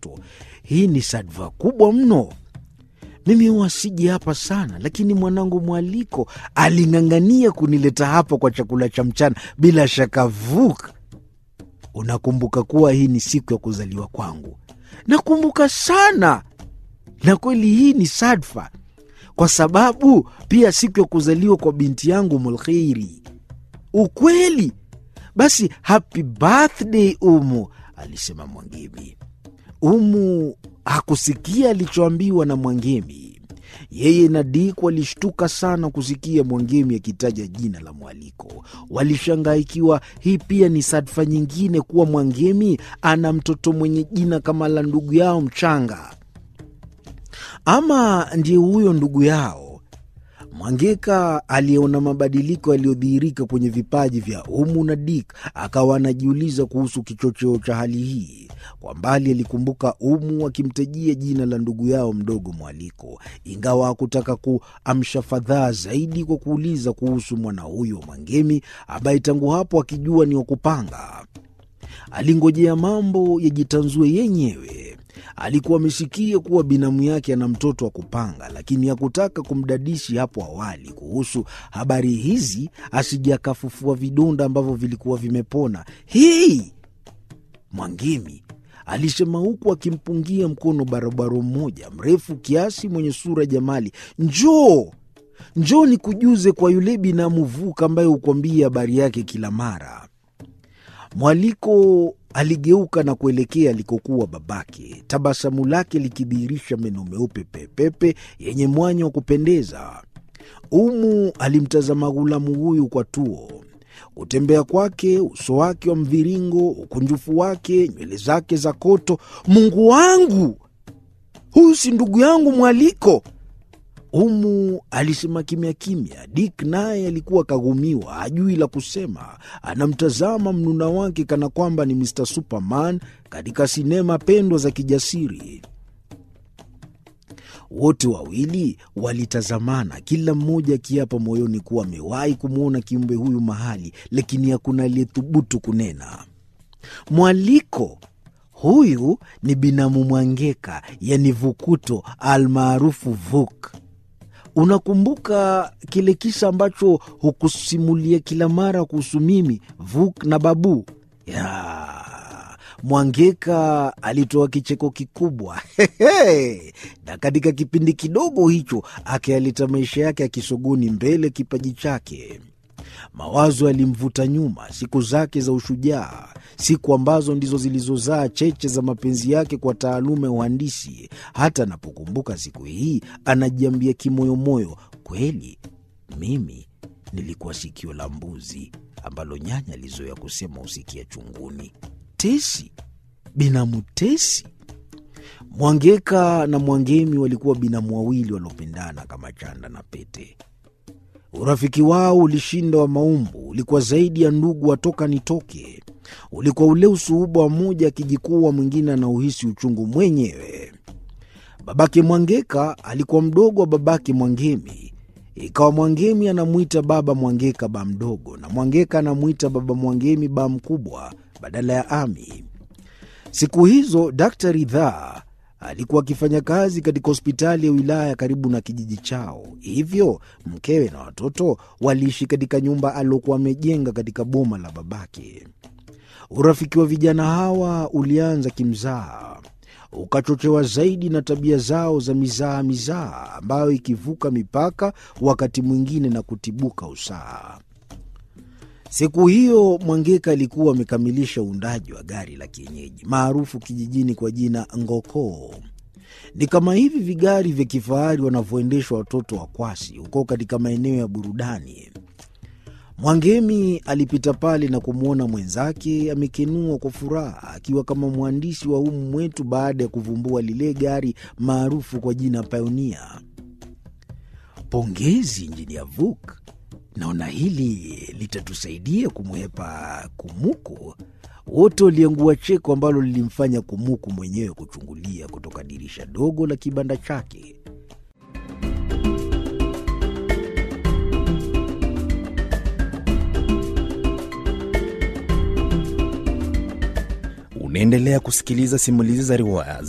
watoto. Hii ni sadfa kubwa mno. Mimi huwa siji hapa sana, lakini mwanangu mwaliko aling'ang'ania kunileta hapa kwa chakula cha mchana. Bila shaka Vuk, unakumbuka kuwa hii ni siku ya kuzaliwa kwangu? Nakumbuka sana, na kweli hii ni sadfa, kwa sababu pia siku ya kuzaliwa kwa binti yangu Mulkhairi. Ukweli? Basi happy birthday Umu, alisema Mwangemi. Umu hakusikia alichoambiwa na Mwangemi. Yeye na Dik walishtuka sana kusikia Mwangemi akitaja jina la mwaliko. Walishangaa ikiwa hii pia ni sadfa nyingine kuwa Mwangemi ana mtoto mwenye jina kama la ndugu yao mchanga, ama ndiye huyo ndugu yao. Mwangeka aliyeona mabadiliko yaliyodhihirika kwenye vipaji vya Umu na Dik akawa anajiuliza kuhusu kichocheo cha hali hii. Kwa mbali alikumbuka Umu akimtajia jina la ndugu yao mdogo Mwaliko, ingawa hakutaka kuamsha fadhaa zaidi kwa kuuliza kuhusu mwana huyo Mwangemi ambaye tangu hapo akijua ni wa kupanga. Alingojea mambo yajitanzue yenyewe. Alikuwa amesikia kuwa binamu yake ana mtoto wa kupanga, lakini hakutaka kumdadishi hapo awali kuhusu habari hizi, asije akafufua vidonda ambavyo vilikuwa vimepona. Hii Mwangemi alisema huku akimpungia mkono barobaro mmoja mrefu kiasi mwenye sura jamali. Njoo, njoo nikujuze kwa yule binamu Vuka ambaye hukwambia habari yake kila mara. Mwaliko aligeuka na kuelekea alikokuwa babake, tabasamu lake likidhihirisha meno meupe pepepe yenye mwanya wa kupendeza. Umu alimtazama ghulamu huyu kwa tuo. Kutembea kwake, uso wake wa mviringo, ukunjufu wake, nywele zake za koto. Mungu wangu, huyu si ndugu yangu Mwaliko? Umu alisema kimya kimya. Dik naye alikuwa kaghumiwa, hajui la kusema. Anamtazama mnuna wake kana kwamba ni Mr Superman katika sinema pendwa za kijasiri. Wote wawili walitazamana, kila mmoja akiapa moyoni kuwa amewahi kumwona kiumbe huyu mahali, lakini hakuna aliyethubutu kunena. Mwaliko huyu ni binamu Mwangeka, yani Vukuto almaarufu Vuk. Unakumbuka kile kisa ambacho hukusimulia kila mara kuhusu mimi Vuk na Babu? Ya, Mwangeka alitoa kicheko kikubwa na katika kipindi kidogo hicho akayaleta maisha yake ya kisogoni mbele kipaji chake. Mawazo yalimvuta nyuma, siku zake za ushujaa, siku ambazo ndizo zilizozaa cheche za mapenzi yake kwa taaluma ya uhandisi. Hata anapokumbuka siku hii anajiambia kimoyomoyo, kweli mimi nilikuwa sikio la mbuzi ambalo nyanya alizoea kusema husikia chunguni. Tesi, binamu Tesi. Mwangeka na Mwangemi walikuwa binamu wawili waliopendana kama chanda na pete. Urafiki wao ulishinda wa maumbu, ulikuwa zaidi ya ndugu watoka nitoke. Ulikuwa ule usuhuba wa mmoja akijikuwa mwingine anauhisi uchungu mwenyewe. Babake Mwangeka alikuwa mdogo wa babake Mwangemi, ikawa Mwangemi anamwita baba Mwangeka ba mdogo na Mwangeka anamwita baba Mwangemi ba mkubwa badala ya ami. Siku hizo Daktari Ridhaa alikuwa akifanya kazi katika hospitali ya wilaya karibu na kijiji chao, hivyo mkewe na watoto waliishi katika nyumba aliokuwa amejenga katika boma la babake. Urafiki wa vijana hawa ulianza kimzaha, ukachochewa zaidi na tabia zao za mizaha mizaha, ambayo ikivuka mipaka wakati mwingine na kutibuka usaha. Siku hiyo Mwangeka alikuwa amekamilisha uundaji wa gari la kienyeji maarufu kijijini kwa jina Ngokoo. Ni kama hivi vigari vya kifahari wanavyoendeshwa watoto wa Kwasi huko katika maeneo ya burudani. Mwangemi alipita pale na kumwona mwenzake amekenua kwa furaha, akiwa kama mhandisi wa humu mwetu baada ya kuvumbua lile gari maarufu kwa jina Pioneer. Pongezi Injinia Vuk, naona hili litatusaidia kumwepa Kumuku. Wote waliangua cheko ambalo lilimfanya Kumuku mwenyewe kuchungulia kutoka dirisha dogo la kibanda chake. Unaendelea kusikiliza simulizi za riwaya